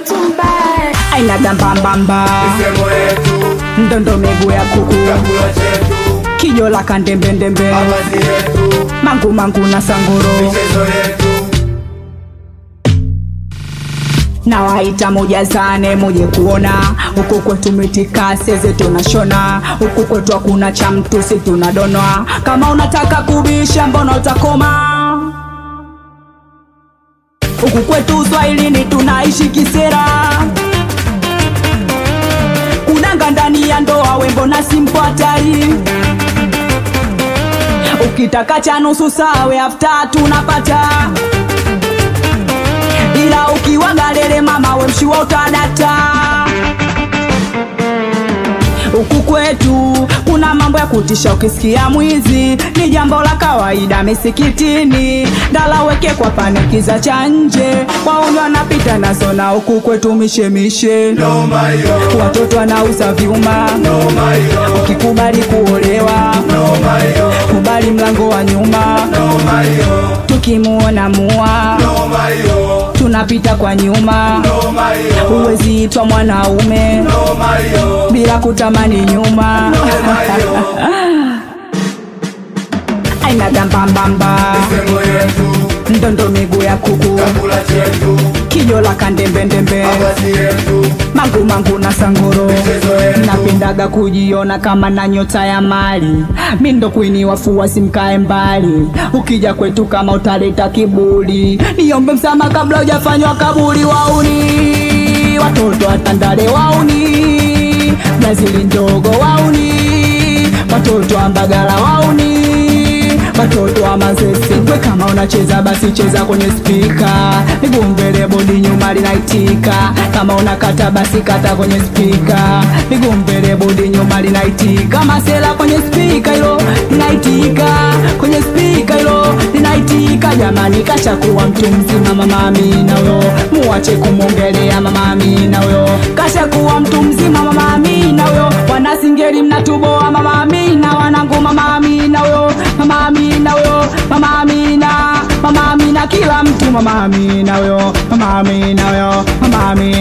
mtu mbaya aina gambambamba Misemo yetu, ndondo miguu ya kuku chakula chetu, kijo la kandembendembe mavazi yetu, mangu mangu na sangoro michezo yetu, na waita moja zane moje kuona huku kwetu mitikase zetu nashona huku kwetu hakuna cha mtu si tunadonwa kama unataka kubisha mbona utakoma huku kwetu uswahilini tunaishi kisera kunanga ndani ya ndoa wembo na simpo hatari ukitaka cha nusu sawe afta tunapata ila ukiwa galere mama we mshiwa utadata huku kwetu kuna mambo ya kutisha ukisikia mwizi ni jambo la kawaida misikitini ndala weke kwa panikiza cha nje wauni wanapita nazo na huku kwetu mishemishe noma hiyo, watoto wanauza vyuma noma hiyo, ukikubali kuolewa noma hiyo, kubali mlango wa nyuma noma hiyo, tukimuona mua noma hiyo, tunapita kwa nyuma noma hiyo, huwezi itwa mwanaume noma hiyo, bila kutamani nyuma noma hiyo, aina gambambamba misemo yetu, ndondo miguu ya kuku chakula chetu, kijo la kandembendembe mavazi yetu, mangu mangu na sangoro michezo yetu, napendaga kujiona kama na nyota ya mali mindo kwini wafuasi mkae mbali ukija kwetu kama utaleta kiburi niombe msama kabla hujafanywa kaburi wauni watoto watandale wauni brazili ndogo wauni watoto wa mbagala wauni watoto wa mazese we kama unacheza basi cheza kwenye spika miguu mbele bodi nyuma linaitika kama unakata basi kata kwenye spika miguu mbele bodi nyuma linaitika masela kwenye spika hilo linaitika kwenye spika hilo linaitika jamani kashakuwa mtu mzima mama Amina huyo muache kumwongelea mama Amina huyo kashakuwa mtu mzima mama Amina huyo wanasingeli mnatuboa mama Amina wanangu mama Amina huyo mama Amina huyo mama Amina mama Amina kila mtu mama Amina huyo mama Amina huyo mama Amina